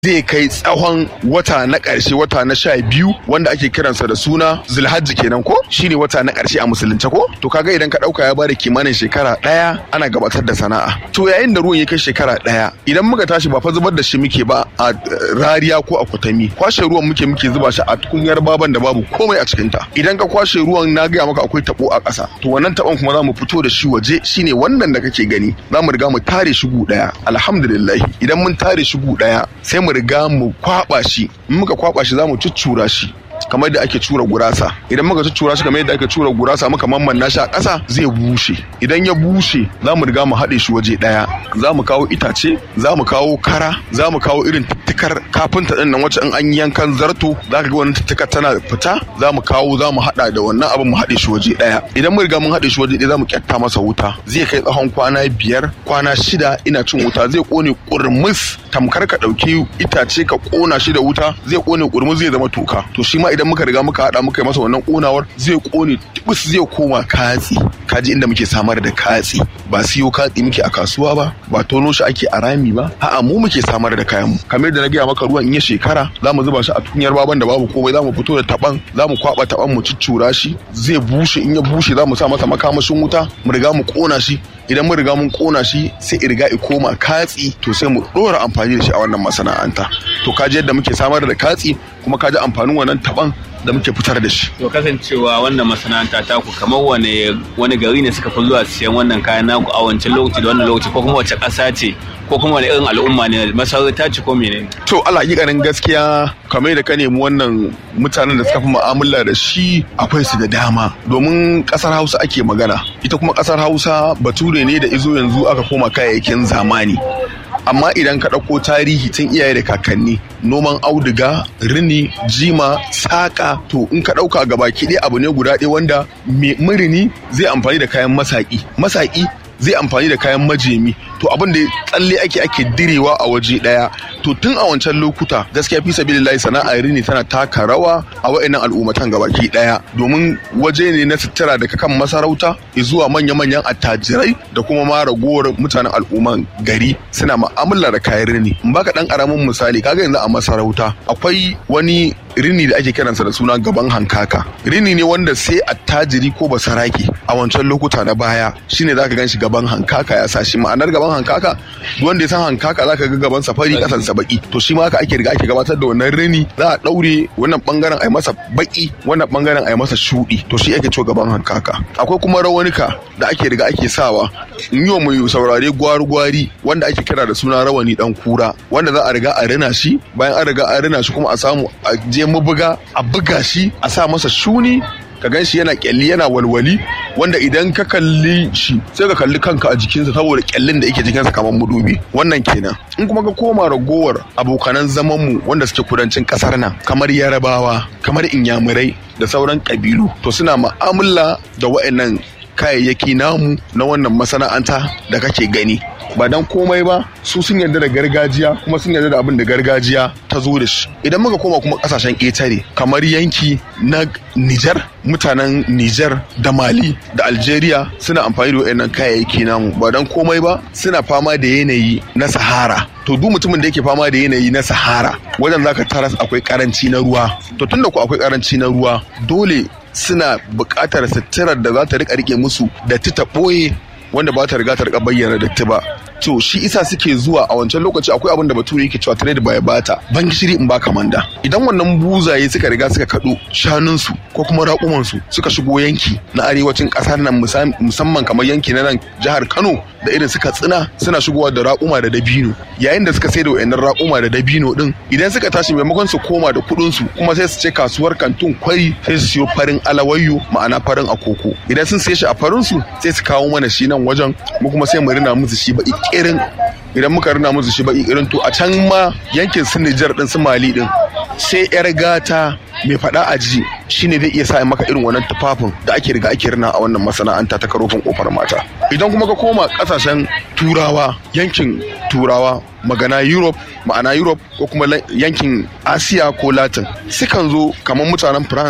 zai kai tsawon wata na ƙarshe wata na sha biyu wanda ake kiransa da suna zulhajji kenan ko shine wata na ƙarshe a musulunce ko to kaga idan ka ɗauka ya bada kimanin shekara ɗaya ana gabatar da sana'a to yayin da ruwan ya kai shekara ɗaya idan muka tashi ba fa zubar da shi muke ba a rariya ko a kwatami kwashe ruwan muke muke zuba shi a tukunyar baban da babu komai a cikinta idan ka kwashe ruwan na gaya maka akwai tabo a ƙasa to wannan tabon kuma za mu fito da shi waje shine wannan da kake gani za mu riga mu tare shi gu ɗaya alhamdulillah idan mun tare shi gu ɗaya sai mu riga mu kwaba shi in muka kwaba shi za mu cuccura shi kamar da ake cura gurasa idan muka cuccura shi kamar yadda ake cura gurasa muka mammanna shi a ƙasa zai bushe idan ya bushe za mu riga mu haɗe shi waje ɗaya za mu kawo itace za mu kawo kara za mu kawo irin tuttukar kafinta ɗin nan wacce in an yankan zarto za ka ga wannan tuttukar tana fita za mu kawo za mu haɗa da wannan abin mu haɗe shi waje ɗaya idan mun riga mun haɗe shi waje ɗaya za mu kyatta masa wuta zai kai tsawon kwana biyar kwana shida ina cin wuta zai ƙone ƙurmus tamkar ka ɗauki itace ka ƙona shi da wuta zai ƙone ƙurmus zai zama toka to shi ma idan muka riga muka hada muka yi masa wannan konawar zai kone tubus zai koma katsi kaji inda muke samar da katsi ba siyo katsi muke a kasuwa ba ba tono shi ake a rami ba a'a mu muke samar da kayan mu kamar yadda na gaya maka ruwan in ya shekara za mu zuba shi a tukunyar baban da babu komai za mu fito da taban za mu kwaba taban mu ciccura shi zai bushe in ya bushe za mu sa masa makamashin wuta mu riga mu kona shi idan mun riga mun kona shi sai in riga i koma katsi to sai mu dora amfani da shi a wannan masana'anta to kaji yadda muke samar da katsi kuma kaji amfanin wannan taban da muke fitar da shi. To kasancewa wannan masana'anta ta ku kamar wane wani gari ne suka fi zuwa siyan wannan kayan naku a wancan lokaci da wannan lokaci ko kuma wace ƙasa ce ko kuma wani irin al'umma ne masarauta ce ko menene? To ala ganin gaskiya kamar da ka nemi wannan mutanen da suka fi mu'amala da shi akwai su da dama domin ƙasar Hausa ake magana ita kuma ƙasar Hausa bature ne da izo yanzu aka koma kayayyakin zamani amma idan ka ɗauko tarihi tun iyaye da kakanni noman auduga rini jima saƙa to in ka ɗauka gabaki ɗaya abu ne guda ɗaya wanda murini zai amfani da kayan masaƙi masaƙi zai amfani da kayan majemi to abin da tsalle ake ake direwa a waje daya to tun a wancan lokuta gaskiya fi sabilillahi sana'ar rini tana taka rawa a wa'annan al'ummatan gabaki daya domin waje ne na sutura daga kan masarauta zuwa manya-manyan attajirai da kuma ma ragowar mutanen al'umman gari suna ma'amala da kayan rini in baka dan karamin misali kaga yanzu a masarauta akwai wani rini da ake kiransa da suna gaban hankaka rini ne wanda sai attajiri ko basarake a wancan lokuta na baya shine zaka gan shi gaban hankaka ya sa shi ma'anar gaban hankaka wanda ya san hankaka zaka ga gaban safari kasan sa baki to shi ma haka ake riga ake gabatar da wannan rini za a daure wannan bangaren ai masa baki wannan bangaren ai masa shudi to shi ake cewa gaban hankaka akwai kuma rawanika da ake riga ake sawa in yi mai saurare gwari-gwari wanda ake kira da suna rawani dan kura wanda za a riga a rina shi bayan an riga a rina shi kuma a samu a je mabuga a buga shi a sa masa shuni ka gan shi yana kyalli yana walwali wanda idan ka kalli shi sai ka kalli kanka a jikinsa saboda kyallin da yake jikinsa kamar mudubi wannan kenan in kuma ka koma ragowar abokanan zamanmu wanda suke kudancin kasar nan kamar yarabawa kamar inyamurai da sauran kabilu to suna ma'amala da wa'annan kayayyaki namu na wannan masana'anta da kake gani ba dan komai ba su sun yarda da gargajiya kuma sun yarda da abin da gargajiya ta zo da shi idan muka koma kuma kasashen ƙetare kamar yanki na Nijar mutanen Nijar da Mali da Algeria suna amfani da wayannan kayayyaki namu ba dan komai ba suna fama da yanayi na Sahara to duk mutumin da yake fama da yanayi na Sahara wajen zaka taras akwai karanci na ruwa to tunda ku akwai karanci na ruwa dole suna buƙatar suturar da za ta rika rike musu da ta ɓoye wanda ba ta riga ta rika bayyana datti ba to shi isa suke zuwa a wancan lokaci akwai abin da bature yake cewa trade by bata ban gishiri in ba kamanda idan wannan buzaye suka riga suka kado shanunsu ko kuma raƙumansu suka shigo yanki na arewacin ƙasar nan musamman kamar yanki na nan jihar Kano da irin suka tsina suna shigowa da raƙuma da dabino yayin da suka sai da wayannan raƙuma da dabino din idan suka tashi maimakon su koma da kuɗin su kuma sai su ce kasuwar kantun kwari sai su siyo farin alawayyo ma'ana farin akoko idan sun siye shi a farin su sai su kawo mana shi nan wajen mu kuma sai mu rina musu shi ba irin idan muka rina musu shi baki irin to a can ma yankin su Nijar din su Mali din sai yar gata mai faɗa a ji shine zai iya sa maka irin wannan tufafin da ake riga ake rina a wannan masana'anta ta karofin kofar mata idan kuma ka koma kasashen turawa yankin turawa magana europe ma'ana europe ko kuma yankin asiya ko latin sukan zo kamar mutanen france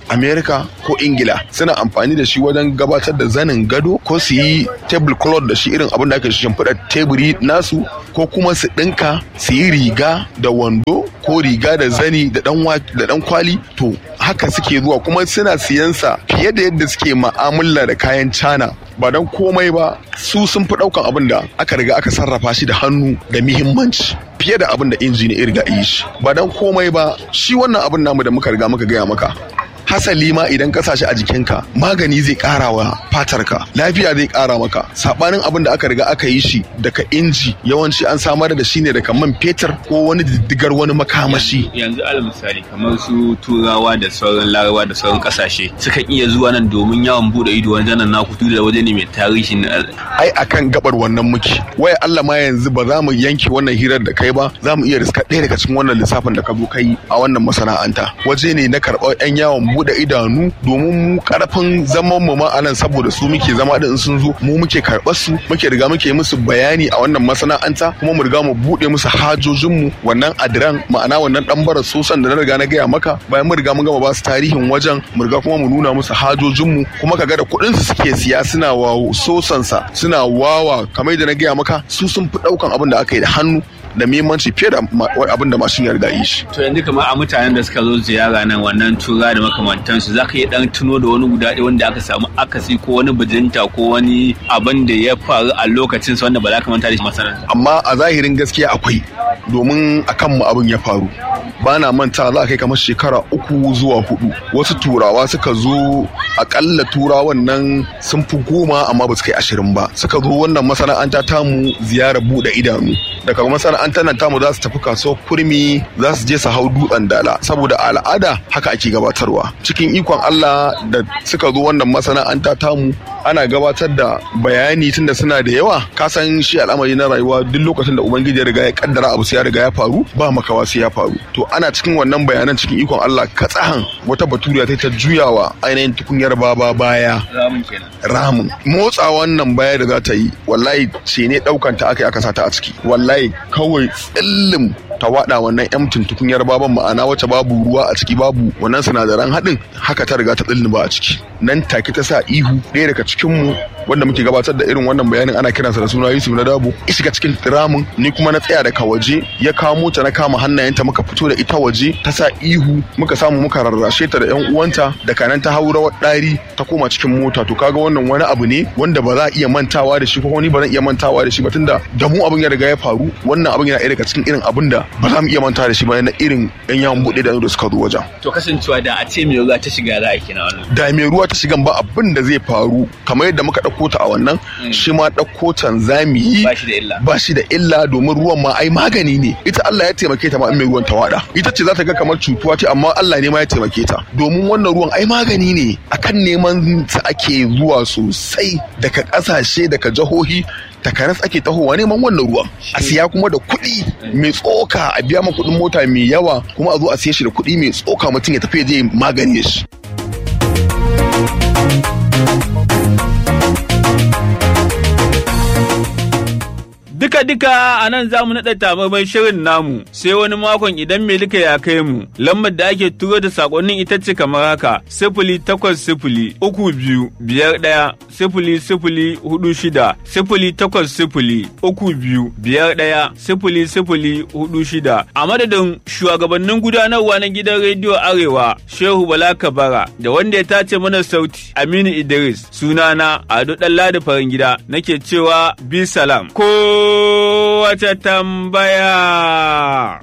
america ko ingila suna amfani da shi wajen gabatar da zanin gado ko su yi table cloth da shi irin abin da ake shimfiɗa teburi nasu ko kuma su ɗinka su yi riga da wando ko riga da zani da dan kwali to haka suke zuwa kuma suna siyansa fiye da yadda suke ma'amala da kayan cana ba don komai ba su sun fi ɗaukan abin da aka riga aka sarrafa shi da hannu da muhimmanci fiye da abin da inji ne riga yi shi ba don komai ba shi wannan abin namu da muka riga muka gaya maka hasali ma idan ka sa shi a jikinka magani zai kara wa fatarka lafiya zai kara maka sabanin abin da aka riga aka yi shi daga inji yawanci an samar da shi ne daga man fetur ko wani diddigar wani makamashi yanzu alal misali kamar su turawa da sauran larabawa da sauran kasashe sukan iya zuwa nan domin yawon bude ido wajen nan naku da waje ne mai tarihi ai akan gabar wannan muke waya Allah ma yanzu ba za mu yanke wannan hirar da kai ba za mu iya riska ɗaya daga cikin wannan lissafin da ka zo kai a wannan masana'anta waje ne na karɓar 'yan yawon buɗe idanu domin mu karfin zaman mu ma anan saboda su muke zama din sun zo mu muke karɓar su muke riga muke musu bayani a wannan masana'anta kuma mu riga mu buɗe musu hajojin mu wannan adiran ma'ana wannan dan bara sosan da na riga na gaya maka bayan mu riga mun gama ba su tarihin wajen mu riga kuma mu nuna musu hajojin mu kuma kaga da kuɗin su suke siya suna wa sosan sa suna wawa kamar da na gaya maka su sun fi ɗaukan abin da aka yi da hannu da muhimmanci fiye da abin da mashin ya riga yi shi. To yanzu kamar a mutanen da suka zo ziyara nan wannan tura da makamantansu za ka iya dan tuno da wani guda ɗaya wanda aka samu akasi ko wani bijinta ko wani abin da ya faru a lokacin wanda ba za ka manta da shi masana'anta. Amma a zahirin gaskiya akwai domin a kanmu abin ya faru. ba na manta za a kai kamar shekara uku zuwa hudu wasu turawa suka zo akalla turawan nan sun fi goma amma ba su kai ashirin ba suka zo wannan masana'anta tamu ziyara bude idanu daga masana'antar nan tamu za su tafi kasuwar kurmi za su je su hau dutsen dala saboda al'ada haka ake gabatarwa cikin ikon Allah da suka zo wannan masana'anta tamu ana gabatar da bayani tunda suna da yawa ka san shi al'amari na rayuwa duk lokacin da ubangiji ya riga ya kaddara abu sai ya riga ya faru ba makawa sai ya faru to ana cikin wannan bayanan cikin ikon Allah katsahan wata baturiya ta ta juyawa ainihin tukunyar baba baya ramin motsa wannan baya da za ta yi wallahi ce ne daukan ta aka aka sata a ciki wallahi kawai tsillim ta wada wannan yamtin tukunyar baban ma'ana wacce babu ruwa a ciki babu wannan sinadaran haɗin haka ta riga ta ba a ciki nan take ta sa ihu ɗaya daga cikinmu wanda muke gabatar da irin wannan bayanin ana kiransa da suna Yusuf na Dabo ya shiga cikin ramin ni kuma na tsaya daga waje ya kamo ta na kama hannayenta muka fito da ita waje ta sa ihu muka samu muka rarrashe ta da yan uwanta da kanan ta haura ɗari ta koma cikin mota to kaga wannan wani abu ne wanda ba za a iya mantawa da shi ko ni ba zan iya mantawa da shi ba tunda da mu abin ya riga ya faru wannan abin yana ɗaya daga cikin irin abin da ba za mu iya mantawa da shi ba na irin yan yawon buɗe da da suka zo wajen. To kasancewa da a ce mai ruwa ta shiga za a kina wannan. Da mai ruwa ta shigan ba abin da zai faru kamar yadda muka ɗauko ta a wannan shi ma ɗauko can za mu yi ba shi da illa ba shi da illa domin ruwan ma ai magani ne ita Allah ya taimake ta ma in mai ruwan ta wada ita ce za ta ga kamar cutuwa ce amma Allah ne ma ya taimake ta domin wannan ruwan ai magani ne akan neman sa ake zuwa sosai daga ƙasashe daga jihohi takaras ake tahowa neman wannan ruwan a siya kuma da kuɗi mai tsoka a biya ma kuɗin mota mai yawa kuma a zo a siya shi da kuɗi mai tsoka mutum ya tafi ya je magani shi Duka-duka a nan za mu naɗa tababan shirin namu sai wani makon idan Melika ya kai mu. Lambar da ake turo da sakonnin ita ce kamar haka sifili takwas sifili uku biyu biyar ɗaya sifili sifili hudu shida sifili takwas sifili uku biyu biyar ɗaya sifili sifili hudu shida. A madadin shugabannin gudanarwa na gidan rediyo Arewa Shehu Bala Kabara da wanda ya tace mana sauti Aminu Idris sunana Ado Ɗanladi Farin Gida nake cewa bi salam. Ko wace tambaya.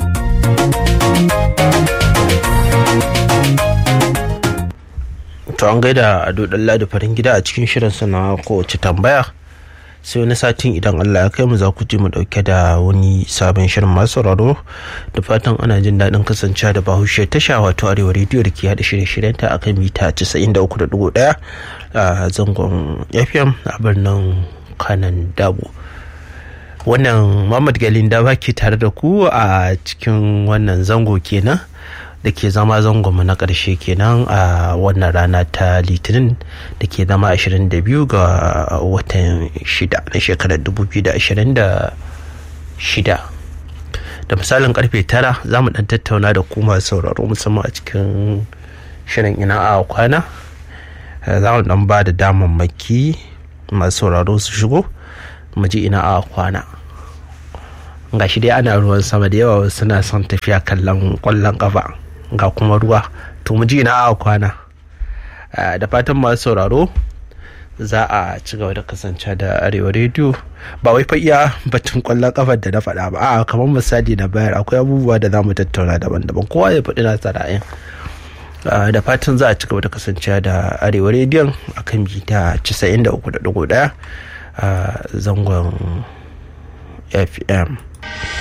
To an gaida Ado Ɗanladi Farin Gida a cikin shirin na kowace tambaya. sai wani satin idan Allah ya kai mu za ku ji mu dauke da wani sabon shirin masu sauraro da fatan ana jin daɗin kasancewa da bahaushe tasha wato arewa rediyo da ke haɗa shirye-shiryen ta akan mita 93.1 a zangon fm a birnin kanan dabo wannan Muhammad Galin da ke tare da ku a cikin wannan zango kenan da ke zama zangonmu na ƙarshe kenan a wannan rana ta litinin da ke zama 22 ga watan 6 na shekarar 2026 da misalin karfe 9 za mu dan tattauna da kuma sauraro musamman a cikin shirin ina a kwana za mu dan ba da damammaki masu sauraro su shigo mu ji ina a kwana ga shi dai ana ruwan sama da yawa suna son tafiya kallon kwallon kafa ga kuma ruwa to mu ji ina a kwana da fatan masu sauraro za a ci gaba da kasance da arewa rediyo ba wai fa iya batun kwallon kafar da na faɗa ba a kamar misali na bayar akwai abubuwa da za mu tattauna daban-daban kowa ya faɗi na ra'ayin da fatan za a ci gaba da kasance da arewa rediyon a kan mita 93.1 a zangon fm